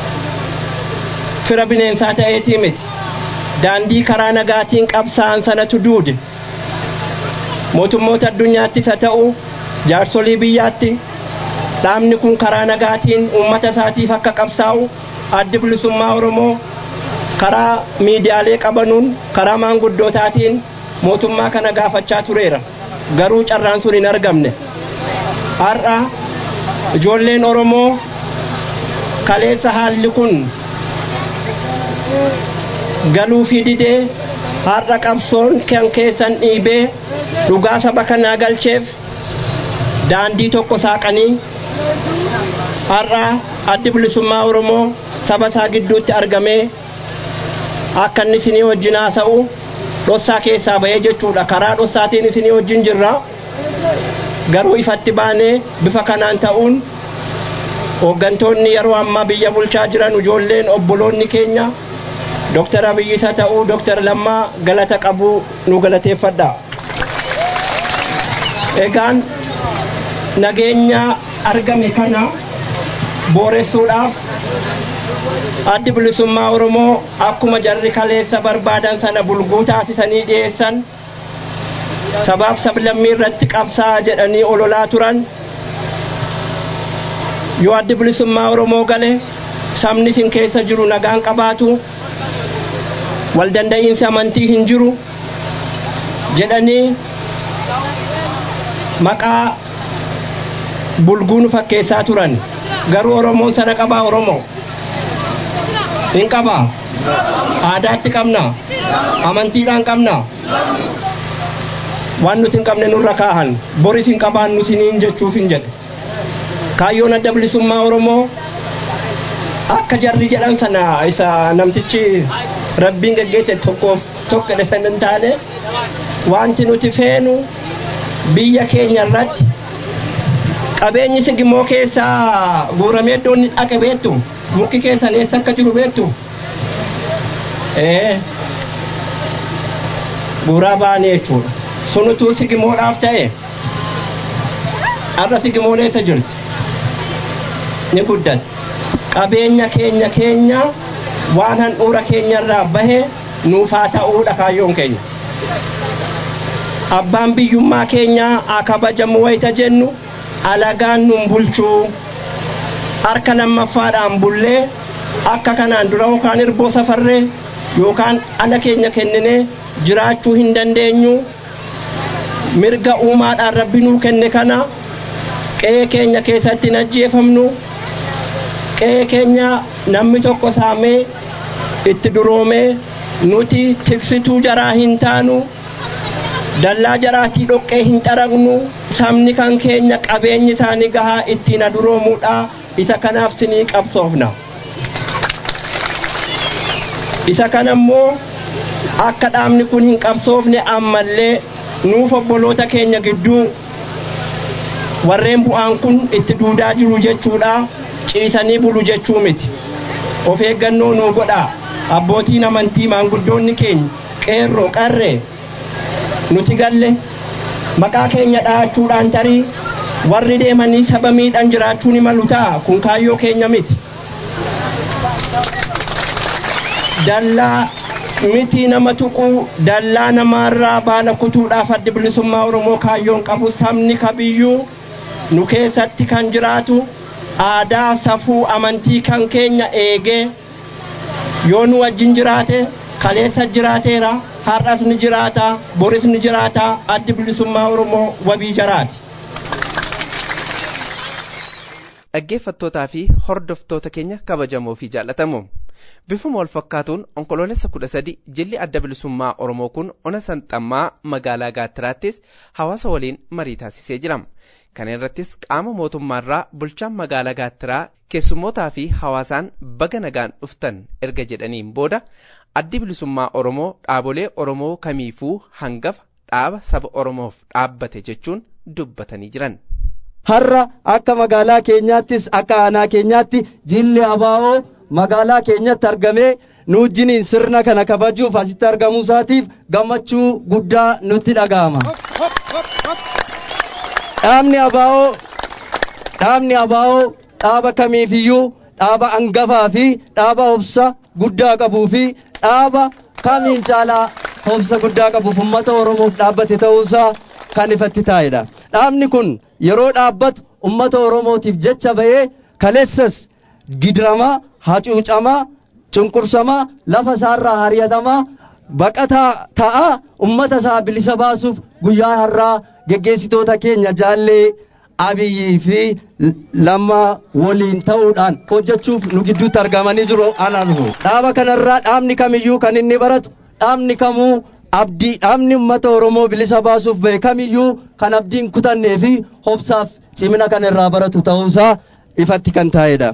fira bineensaa ta'eetii miti daandii karaa nagaatiin qabsaa'an sanatu duude mootummoota addunyaattis haa ta'u jaarsolii biyyaatti dhaabni kun karaa nagaatiin uummata isaatiif akka qabsaa'u addi bilisummaa oromoo karaa miidiyaalee qabanuun karaa maanguddootaatiin mootummaa kana gaafachaa tureera garuu carraan sun hin argamne har'a ijoolleen oromoo kaleessa haalli kun galuu fi didee har'a qabsoon kan keessan dhiibee dhugaa saba kanaa galcheef daandii tokko saaqanii har'a addi bilisummaa oromoo saba isaa gidduutti argamee akka inni isinii wajjin haasa'u dhossaa keessaa bahee jechuudha karaa dhossaatiin isinii wajjin jirra garuu ifatti baanee bifa kanaan ta'uun hooggantoonni yeroo ammaa biyya bulchaa jiran ijoolleen obboloonni keenya Dr. Abiyyi isa ta'uu Dr. Lammaa galata qabu nu galateeffadha. Egaan nageenya argame kana booressuudhaaf addi bilisummaa Oromoo akkuma jarri kaleessa barbaadan sana bulguu taasisanii dhiyeessan sabaaf sablammii irratti qabsaa jedhanii ololaa turan yoo addi bilisummaa Oromoo gale sabni isin keessa jiru nagaan qabaatu wal danda'iinsi amantii hin jiru jedhanii maqaa bulguu nu fakkeessaa turan garuu oromoon sana qabaa oromoo hin qabaa aadaatti qabna amantiidhaan qabna waan nuti hin qabne nurra kaahan boris hin qabaannu siniin jechuuf hin jedhe kaayyoon adda bilisummaa oromoo akka jarri jedhan sana isa namtichi rabbiin geggeesse tokkoof tokko dhefan hin taane wanti nuti feenu biyya keenya irratti qabeenyi sigimoo keessaa guuramee iddoo inni dhaqe beektu mukki keessan eessa akka jiru beektu ee guuraa baane jechuudha sunutuu sigimoodhaaf ta'e har'a sigimoon eessa jirti ni guddatti qabeenya keenya keenya waan handhuura keenyarraa bahe nuufaa ta'uudha kaayyoon keenya abbaan biyyummaa keenyaa haa kabajamu wayita jennu alagaan nun bulchuu harka lammaffaadhaan bullee akka kanaan dura yookaan irboo safarree yookaan ala keenya kenninee jiraachuu hin dandeenyu mirga uumaadhaan rabbi nuu kenne kana qe'ee keenya keessatti hin ajjeefamnu qe'ee keenya namni tokko saamee itti duroomee nuti tiksituu jaraa hin taanu dallaa jaraatii dhoqqee hin xaragnu sabni kan keenya qabeenyi isaanii gahaa ittiin aduroomuudha isa kanaaf sinii qabsoofna isa kana immoo akka dhaabni kun hin qabsoofne ammallee nuuf obboloota keenya gidduu warreen bu'aan kun itti duudaa jiru jechuudha ciisanii bulu jechuu miti of eeggannoo nuu godhaa abbootiin amantii maanguddoonni keenya qeerroo qarree nuti galle maqaa keenya dhahachuudhaan tarii warri deemanii saba miidhan jiraachuu ni malu ta'a kun kaayyoo keenya miti. Dallaa miti nama tuquu dallaa namaarraa baala kutuudhaaf addi bilisummaa Oromoo kaayyoon qabu sabni kamiyyuu nu keessatti kan jiraatu aadaa safuu amantii kan keenya eegee yoo nu wajjin jiraate kaleessa jiraateera har'as ni jiraata boris ni jiraata addi bilisummaa Oromoo wabii jaraati. dhaggeeffattootaa fi hordoftoota keenya kabajamoo fi jaallatamoo bifuma wal fakkaatuun onkoloolessa kudha sadi jilli adda bilisummaa oromoo kun ona sanxammaa magaalaa gaattiraattis hawaasa waliin marii taasisee jira kana irrattis qaama mootummaarraa bulchaan magaalaa gaattiraa keessummootaa fi hawaasaan baga nagaan dhuftan erga jedhaniin booda addi bilisummaa oromoo dhaabolee oromoo kamiifuu hangafa dhaaba saba oromoof dhaabbate jechuun dubbatanii jiran. har'a akka magaalaa keenyaattis akka aanaa keenyaatti jilli abaa'oo magaalaa keenyatti argamee nu wajjiniin sirna kana kabajuuf asitti argamuu isaatiif gammachuu guddaa nutti dhaga'ama. Dhaabni abaa'oo dhaabni abaa'oo dhaaba kamiifiyyuu dhaaba angafaa fi dhaaba obsa guddaa qabuu fi dhaaba kamiin caalaa obsa guddaa qabuuf uummata oromoof dhaabbate ta'uusaa kan ifatti taa'edha. Dhaabni kun yeroo dhaabbatu ummata oromootiif jecha bahee kaleessas gidiramaa hacuucamaa cunqursamaa lafa isaarraa hariyatamaa baqataa ta'a ummata isaa bilisa baasuuf guyyaa har'aa geggeessitoota keenya jaallee abiyyii fi lammaa waliin ta'uudhaan hojjechuuf nu gidduutti argamanii jiru anaanu dhaaba kanarraa dhaabni kamiyyuu kan inni baratu dhaabni kamuu abdii dhaabni uummata oromoo bilisa baasuuf bahe kamiyyuu kan abdiin kutannee fi hobsaaf cimina kan irraa baratu ta'uusaa ifatti kan taa'edha.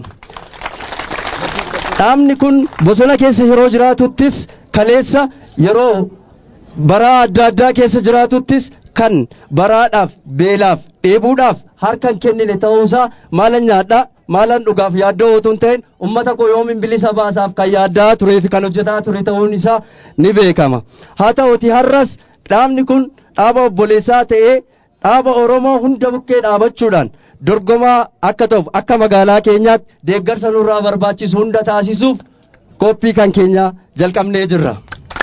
Dhaabni kun bosona keessa yeroo jiraatuttis kaleessa yeroo baraa adda addaa keessa jiraatuttis kan baraadhaaf beelaaf dheebuudhaaf harkan kennine ta'uusaa maalan nyaadhaa maalan dhugaaf yaaddoo otoo hin ta'in ummata koo yoomin bilisa baasaaf kan yaaddaa turee fi kan hojjetaa ture ta'uun isaa ni beekama. Haa ta'uti har'as dhaabni kun dhaaba obboleessaa ta'ee dhaaba Oromoo hunda bukkee dhaabachuudhaan dorgomaa akka ta'uuf akka magaalaa keenyaatti deeggarsa nurraa barbaachisu hunda taasisuuf qophii kan keenya jalqabnee jirra.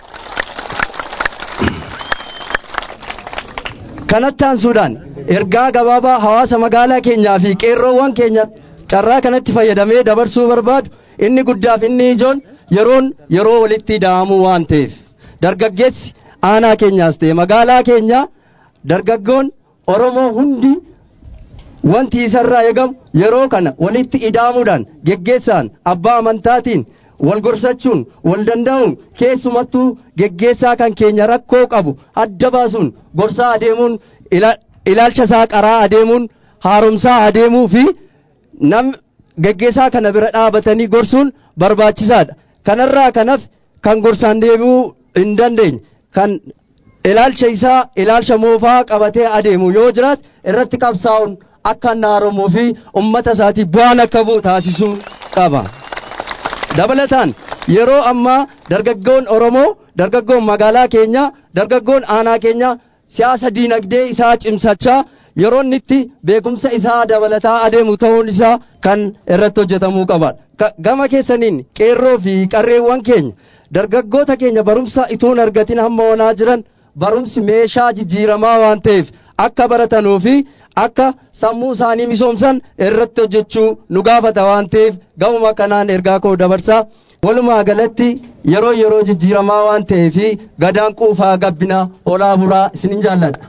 Kanatti aansuudhaan ergaa gabaabaa hawaasa magaalaa keenyaa fi qeerroowwan keenya carraa kanatti fayyadamee dabarsuu barbaadu inni guddaaf inni ijoon yeroon yeroo walitti da'amuu waan ta'eef dargaggeessi aanaa keenyaas ta'e magaalaa keenya dargaggoon Oromoo hundi wanti isarraa eegamu yeroo kana walitti ida'amuudhaan geggeessaan abbaa amantaatiin wal gorsachuun wal danda'uun keessumattuu geggeessaa kan keenya rakkoo qabu adda baasuun gorsaa adeemuun ilaalcha isaa qaraa adeemuun haaromsaa adeemuu fi nam geggeessaa kana bira dhaabatanii gorsuun barbaachisaadha. Kanarraa kanaf kan gorsaan deebi'uu hin dandeenye kan ilaalcha isaa ilaalcha moofaa qabatee adeemu yoo jiraat irratti qabsaa'uun akka inni haaromuu fi ummata isaatiif bu'aan akka bu'u taasisuu qaba. Dabalataan yeroo ammaa dargaggoon Oromoo dargaggoon magaalaa keenyaa dargaggoon aanaa keenyaa siyaasa diinagdee isaa cimsachaa yeroo inni itti beekumsa isaa dabalataa adeemu ta'uun isaa kan irratti hojjetamuu qaba. Gama keessaniin qeerroo fi qarreewwan keenya dargaggoota keenya barumsa ituun argatin hamma onaa jiran barumsi meeshaa jijjiiramaa waan ta'eef akka baratanuu fi akka sammuu isaanii misoomsan irratti hojjechuu nu gaafata waan ta'eef gamuma kanaan ergaa koo dabarsaa. Walumaa galatti yeroo yeroo jijjiiramaa waan ta'eef gadaan quufaa gabbina olaa buraa isinin jaalladha.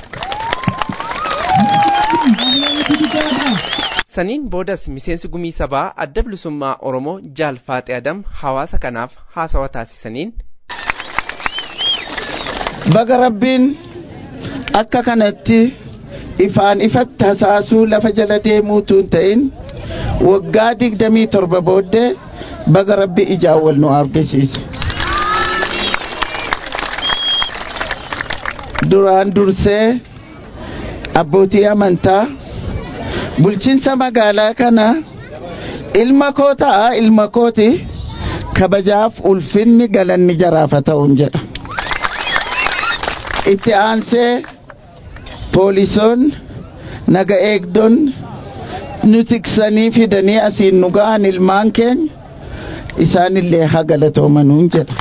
Saniin boodas miseensi gumii sabaa adda bilisummaa Oromoo Jaal Faaxee Adam hawaasa kanaaf haasawa taasisaniin. Baga rabbiin akka kanatti ifaan ifatti hasaasuu lafa jala deemuutu hin ta'in waggaa digdamii torba booddee baga rabbi ijaan wal nu argisiise. Duraan dursee abbootii amantaa bulchiinsa magaalaa kana ilma koo ta'a ilma kooti kabajaaf ulfinni galanni jaraafa ta'uun jedha. Itti aansee poolisoon naga eegdon nu tiksanii fidanii asiin nu ga'an ilmaan keenya isaanillee haa galatoomanuun jedha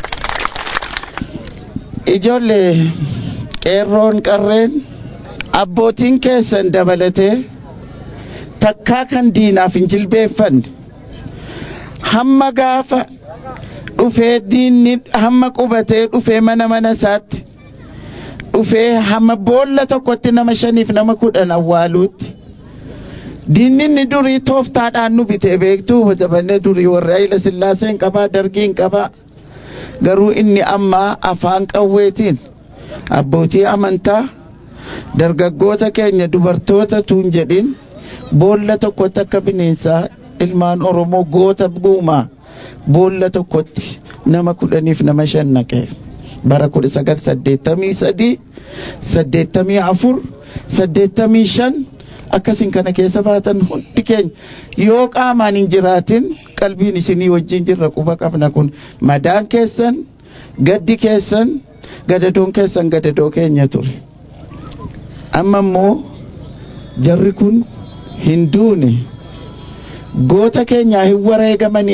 ijoollee qeerroon qarreen abbootiin keessan dabalatee takkaa kan diinaaf hin jilbeeffanne hamma gaafa dhufee diinni hamma qubatee dhufee mana mana isaatti dhufee hamma boolla tokkotti nama shaniif nama kudhan awwaaluutti diinni inni durii tooftaadhaan nu bitee beektuu zabanne durii warra Hayila Sillaaseen qabaa dargiin qabaa garuu inni ammaa afaan qawweetiin abbootii amantaa dargaggoota keenya dubartoota tuun jedhin boolla tokkotti akka bineensaa ilmaan oromoo goota guumaa boolla tokkotti nama kudhaniif nama shan naqee bara kudha sagal saddeettamii sadii saddeettamii afur saddeettamii shan akkasin kana keessa baatan hundi keenya yoo qaamaan hin jiraatin qalbiin isinii wajjin jirra quba qabna kun madaan keessan gaddi keessan gadadoon keessan gadadoo keenya ture amma immoo jarri kun hin duune goota keenyaa hin wareegamanii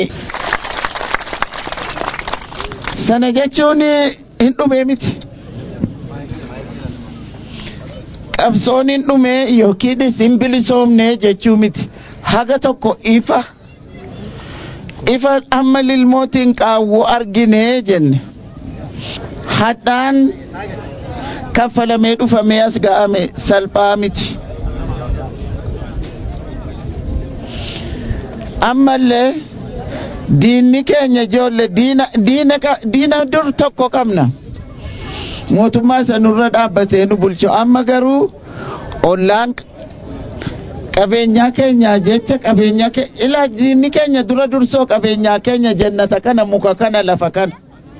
sana jechuun hin dhumee miti qabsoon hin dhumee yookiin hin bilisoomne jechuu miti haga tokko ifa ifa amma lilmootiin qaawwoo arginee jenne hadhaan kaffalamee dhufamee as ga'ame salphaa miti ammallee diinni keenya ijoolle diina diina diina dur tokko qabna mootummaa sanurra dhaabbatee nu bulchu amma garuu ollaan qabeenyaa keenya jecha qabeenyaa keenya ilaa diinni keenya dura dursoo qabeenyaa keenya jannata kana muka kana lafa kana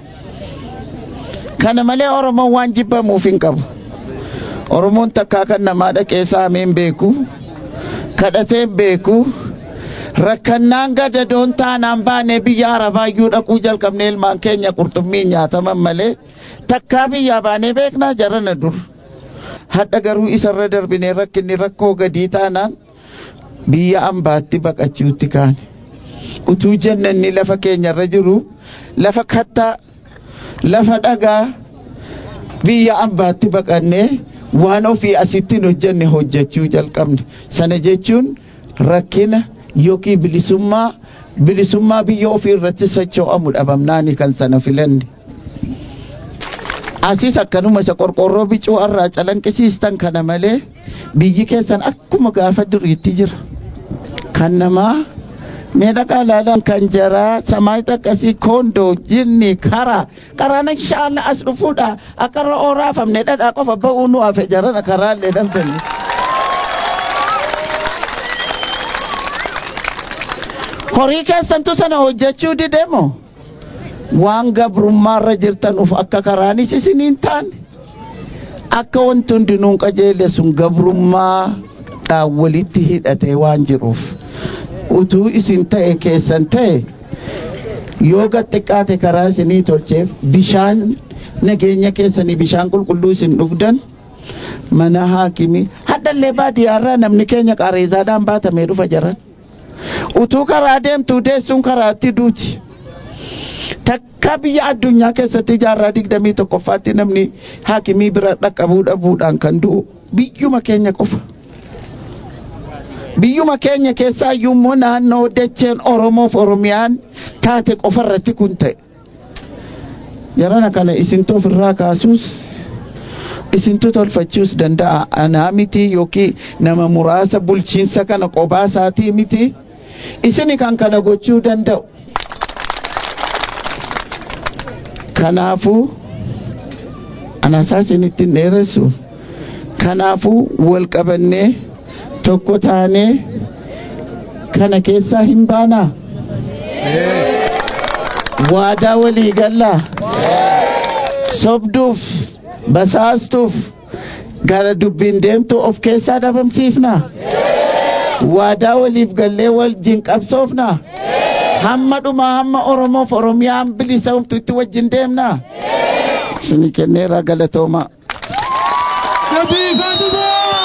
kana malee oromoon waan jibbamuuf hin qabu oromoon takkaa kan namaa dhaqee saameen beeku kadhateen beeku rakkannaan gadadoon taanaan baanee biyya arabaayyuu dhaquu jalqabne ilmaan keenya qurxummii nyaataman malee takkaa biyyaa baanee beeknaa jarana dur hadha garuu isarra darbinee rakkinni rakkoo gadii taanaan biyya ambaatti baqachuutti kaane utuu jannanni lafa keenyarra jiru lafa kattaa lafa dhagaa biyya ambaatti baqannee waan ofii asittiin hojjenne hojjechuu jalqabne sana jechuun rakkina yookiin bilisummaa bilisummaa biyya ofii irratti socho'amu dhabamnaani kan sana filanne. Asis akkanuma isa qorqorroo bicuu irraa calanqisiistan kana malee biyyi keessan akkuma gaafa duriitti jira. Kan namaa miidhagaa ilaalan kan jaraa samaay xaqqasii koondoo jinni karaa karaan inshaalla as dhufuudha akka irra ooraafamne dhadhaa qofa ba'uu nu hafe jarana karaallee dhabdanne. horii keessantu sana hojjechuu dideemo waan gabrummaarra jirtan uf akka karaanis isiniin taane akka wanti hundinuun qajeelle sun gabrummaa walitti hidhatee waan jiruuf utuu isin ta'e keessan ta'e yoo xiqqaate karaa isinii tolcheef bishaan nageenya keessanii bishaan qulqulluu isin dhugdan mana haakimii haddallee baadiyyaarraa namni keenya qareezaadhaan baatamee dhufa jaran utuu karaa deemtuu deessuun karaatti duuti. Takka biyya addunyaa keessatti jaarraa digdamii tokkoffaatti namni haakimii bira dhaqqabuu dhabuudhaan kan du'u biyyuma keenya qofa. Biyyuma keenya keessaa immoo naannoo dacheen Oromoof Oromiyaan taate qofarratti kun ta'e. Jarana kana isintu ofirraa kaasuus isintu tolfachuus danda'a. Anaa miti yookiin nama muraasa bulchiinsa kana qophaa isaatii miti. Isini kan kana gochuu danda'u. Kanaafuu anaasaa isinitti hin dheeressu. Kanaafuu wal qabannee tokko taanee kana keessaa hin baanaa. Waadaa walii gallaa. Sobduuf basaastuuf gara dubbiin deemtu of keessaa dhabamsiifnaa. waadaa waliif gallee wajjin qabsoofnaa hamma dhumaa hamma oromoof oromiyaan bilisoomtu itti wajjin deemnaa isinii kenneera galatoomaa. Gabii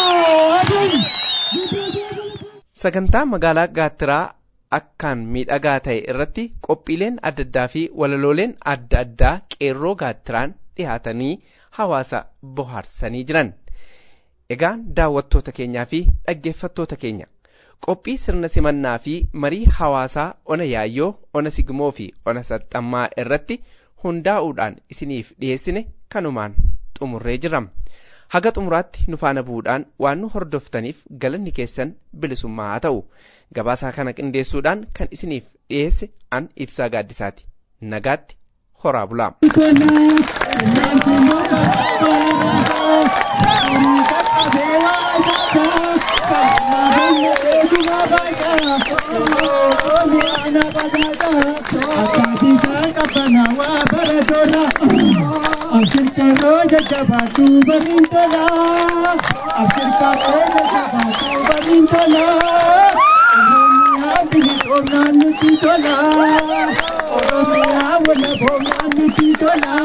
sagantaa magaalaa gaattiraa akkaan miidhagaa ta'e irratti qophiileen adda addaa fi walalooleen adda addaa qeerroo gaattiraan dhihaatanii hawaasa bohaarsanii jiran. Egaan daawwattoota keenyaa fi dhaggeeffattoota keenya qophii sirna simannaa fi marii hawaasaa ona yaayyoo ona sigmoo fi ona saxxammaa irratti hundaa'uudhaan isiniif dhiyeessine kanumaan xumurree jirra. Haga xumuraatti nu faana bu'uudhaan waan nu hordoftaniif galanni keessan bilisummaa haa ta'u. Gabaasaa kana qindeessuudhaan kan isiniif dhiyeesse an ibsaa gaaddisaati. Nagaatti horaa bulaa. jajjabaatu bariin tola Afrikaa koo jajjabaatu bariin tola Oromiyaa bilisoominaan nuti tola Oromiyaa wala boonaan nuti tola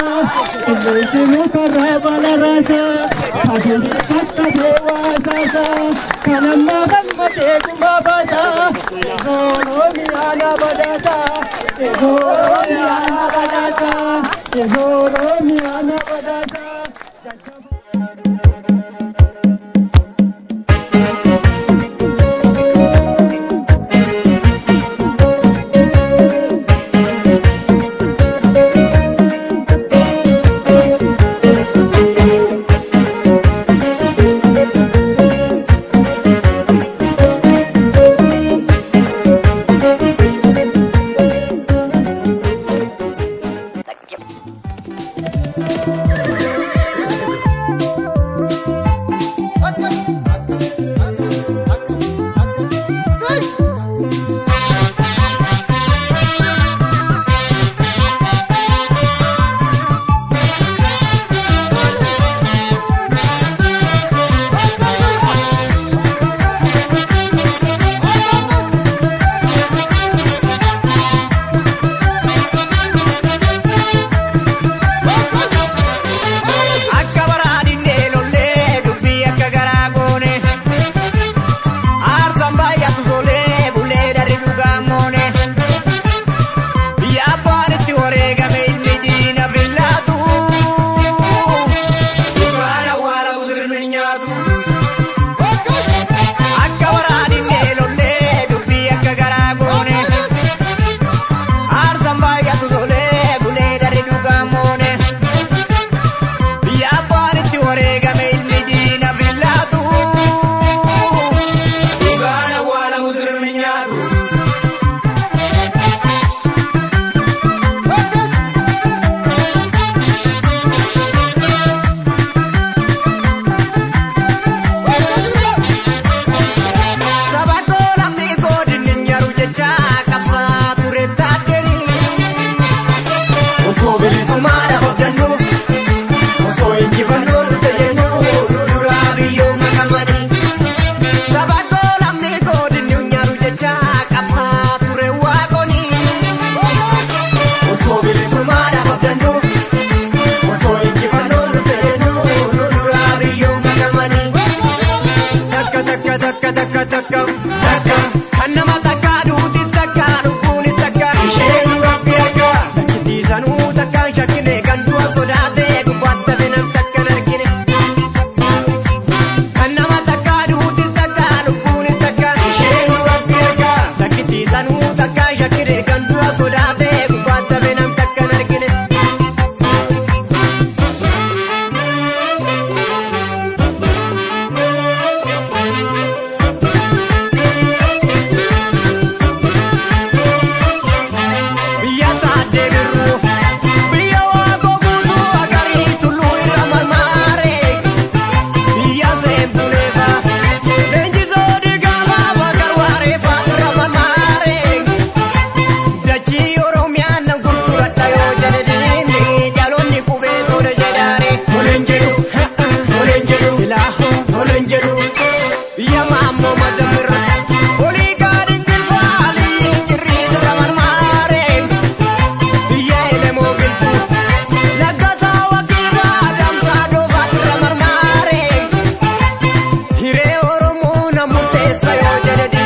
Qilleensinu karraa bala raasa Kaasee kakkatee waasaasa Kanammaa gammadee gumaa baasa Oromiyaa na badaasa Oromiyaa na badaasa Oromiyaa na badaasa Hiree Oromoo namoota eessa yoo jedhe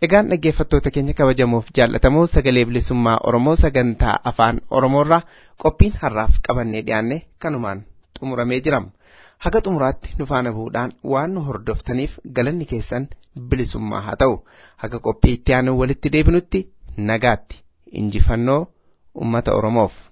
Egaan dhaggeeffattoota keenya kabajamuuf jaallatamoo sagalee bilisummaa Oromoo sagantaa afaan Oromoorraa qophiin har'aaf qabannee dhiyaanne kanumaan xumuramee jira. Haga xumuraatti nu faana bu'uudhaan waan nu hordoftaniif galanni keessan bilisummaa haa ta'u. Haga qophii itti aanu walitti deebinutti nagaatti injifannoo uummata Oromoof.